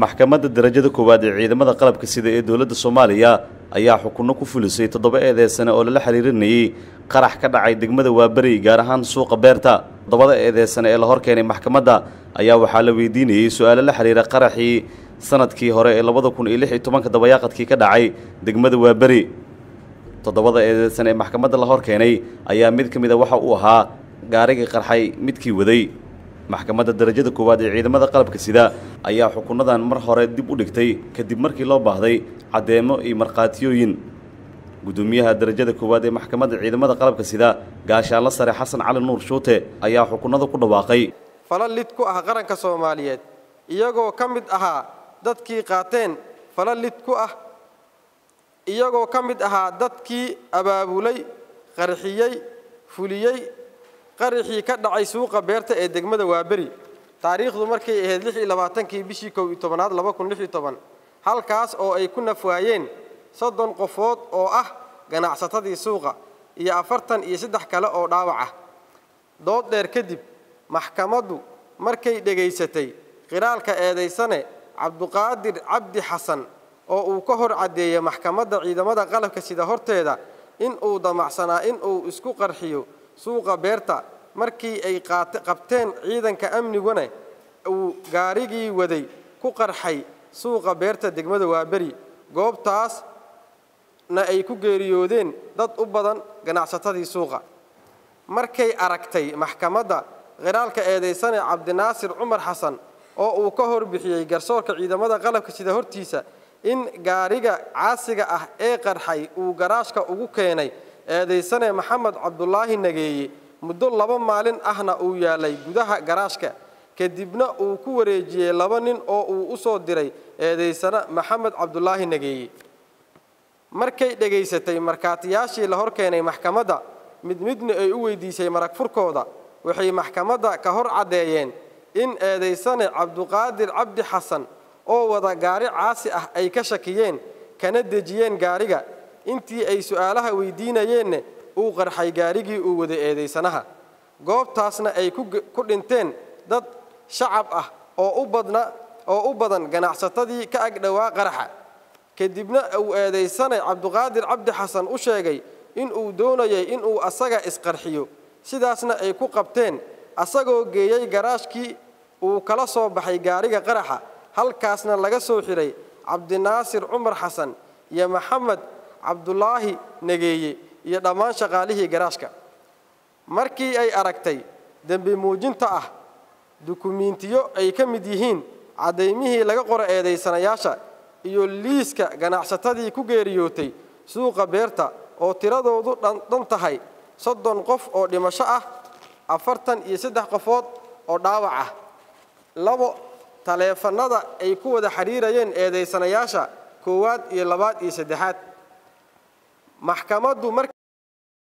maxkamadda darajada koowaad ee ciidamada qalabka sida ee dowladda soomaaliya ayaa xukunno ku fulisay toddoba eedeysane oo lala xiriirinayey qarax ka dhacay degmada waaberi gaar ahaan suuqa beerta toddobada eedeysane ee la hor keenay maxkamadda ayaa waxaa la weydiinayey su-aalo la xiriira qaraxii sanadkii hore ee labada kun iyo lix iyo tobanka dabayaaqadkii ka dhacay degmada waaberi toddobada eedeysan ee maxkamadda la hor keenay ayaa mid ka mid a waxa uu ahaa gaarigii qarxay midkii waday maxkamadda darajada koowaad ee ciidamada qalabka sida ayaa xukunadan mar hore dib u dhigtay kadib markii loo baahday caddeemo iyo markhaatiyooyin gudoomiyaha darajada koowaad ee maxkamadda ciidamada qalabka sida gaashaanla sare xasan cali nuur shuute ayaa xukunada ku dhawaaqay falal lid ku ah qaranka soomaaliyeed iyagoo ka mid ahaa dadkii qaateen falal lid ku ah iyagoo ka mid ahaa dadkii abaabulay qarxiyey fuliyey qaraxii ka dhacay suuqa beerta ee degmada waaberi taariikhdu markay ahayd lix iyo labaatankii bishii kow iyo tobanaad laba kun lix iyo toban halkaas oo ay ku nafwaayeen soddon qofood oo ah ganacsatadii suuqa iyo afartan iyo saddex kale oo dhaawac ah dood dheer kadib maxkamaddu markay dhegaysatay qiraalka eedaysane cabduqaadir cabdi xasan oo uu ka hor caddeeyey maxkamadda ciidamada qalabka sida horteeda in uu damacsanaa in uu isku qarxiyo suuqa beerta markii ay qabteen ciidanka amniguna uu gaarigii waday ku qarxay suuqa beerta degmada waaberi goobtaasna ay ku geeriyoodeen dad u badan ganacsatadii suuqa markay aragtay maxkamadda qiraalka eedaysane cabdinaasir cumar xasan oo uu ka horbixiyey garsoorka ciidamada qalabka sida hortiisa in gaariga caasiga ah ee qarxay uu garaashka ugu keenay eedaysane maxamed cabdulaahi nageeye muddo laba maalin ahna uu yaalay gudaha garaashka kadibna uu ku wareejiyey laba nin oo uu u soo diray eedaysane maxamed cabdulaahi nageeye markay dhegaysatay markhaatiyaashii la hor keenay maxkamadda mid midna ay u weydiisay marag furkooda waxay maxkamadda ka hor caddeeyeen in eedaysane cabduqaadir cabdi xasan oo wada gaari caasi ah ay ka shakiyeen kana dejiyeen gaariga intii ay su'aalaha weydiinayeenna uu qarxay gaarigii uu wada eedaysanaha goobtaasna ay ku dhinteen dad shacab ah oo u badna oo u badan ganacsatadii ka agdhowaa qaraxa kadibna uu eedaysane cabduqaadir cabdi xasan u sheegay in uu doonayay inuu asaga isqarxiyo sidaasna ay ku qabteen asagoo geeyey garaashkii uu kala soo baxay gaariga qaraxa halkaasna laga soo xidhay cabdinaasir cumar xasan iyo maxamed cabdulaahi nageeye iyo dhammaan shaqaalihii garaashka markii ay aragtay dembi muujinta ah dukumiintiyo ay ka mid yihiin caddaymihii laga qoro eedaysanayaasha iyo liiska ganacsatadii ku geeriyootay suuqa beerta oo tiradoodu dhan tahay soddon qof oo dhimasho ah afartan iyo saddex qofood oo dhaawac ah labo taleefannada ay ku wada xidhiirayeen eedaysanayaasha koowaad iyo labaad iyo saddexaad maxkamaddu